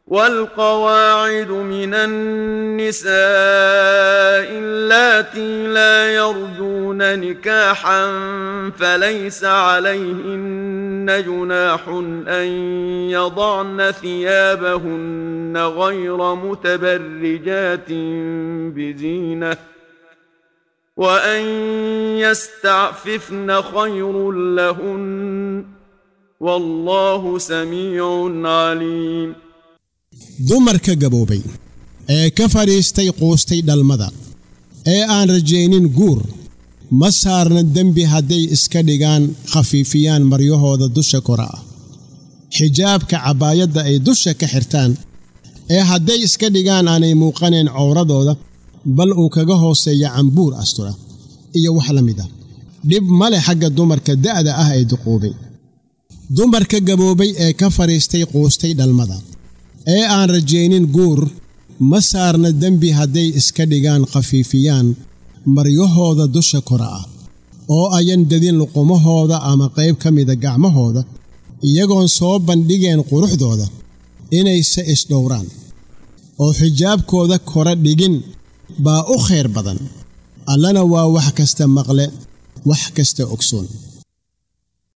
والقواعد من النساء اللاتي لا يرجون نكاحا فليس عليهن جناح ان يضعن ثيابهن غير متبرجات بزينه وان يستعففن خير لهن والله سميع عليم dumarka gaboobay ee ka fadhiistay quustay dhalmada ee aan rajaynin guur ma saarna dembi hadday iska dhigaan khafiifiyaan maryahooda dusha kora ah xijaabka cabbaayadda ay dusha ka xirtaan ee hadday iska dhigaan aanay muuqanayn cowradooda bal uu kaga hooseeya cambuur astura iyo wax la mid ah dhib ma leh xagga dumarka da'da ah ee duquubay dumarka gaboobay ee ka fadhiistay quustay dhalmada ee aan rajaynin guur ma saarna dembi hadday iska dhigaan khafiifiyaan maryahooda dusha kora ah oo ayan dadin luqumahooda ama qayb ka mida gacmahooda iyagoon soo bandhigeen quruxdooda inayse isdhowraan oo xijaabkooda kora dhigin baa u khayr badan allana waa wax kasta maqle wax kasta ogsoon